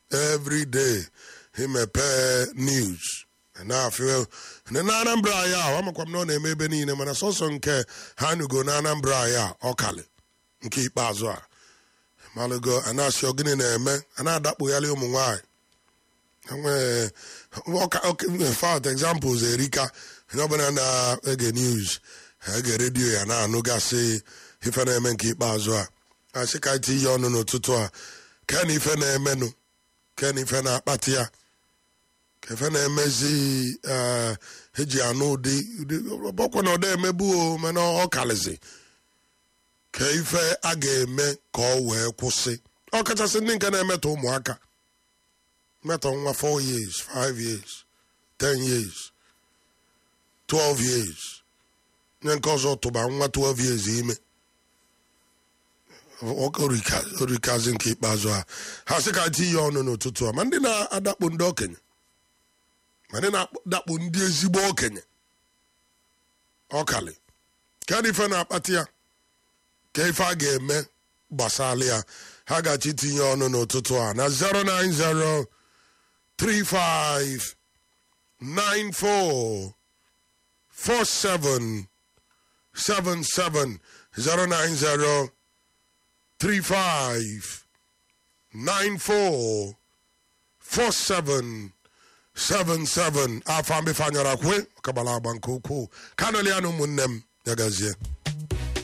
every day imepee news na-afịa na anambra ya a amakwa m na ọ na-eme ebe niile mana sọsọ nke ha nugo na anambra ya ọkali nke ikpeazụ a malụgo a na-asị ogini na-eme a na-adakpụgharị ụmụ nwanyị enwee fat examples erika onye ọbụla na-ege news ege redio ya na-anụgasị ife na-eme nke ikpeazụ a asị ka iti ihe ọnụ n'ụtụtụ a ken ife na-emenụ ken ife na-akpati ya ka ife na-emezi eji anụ ụdị bọkwa na ọda emebu o mana ọ kalizi ka ife a ga-eme ka ọ wee kwụsị ọ kachasị ndị nke na-emetọ ụmụaka metọ nwa 4 years 5 years 10 years 12 years nye nke ọzọ tụba nwa 12 years ime orikazi nke ikpeazụ ha ha sị ka ti ihe ọnụ n'ụtụtụ a ma ndị na-adakpo ndị okenye ma ndị na-adakpo ndị ezigbo okenye ọkali ka ife na-akpata ya ka ife a ga-eme gbasara ya ha gachi itinye ọnụ n'ụtụtụ a na 090 35 94 47 77 090 35 94 47 77 afọ mbifanyara kwe kabala agba nke ukwuu kanolianụ ụmụnne m ya gazie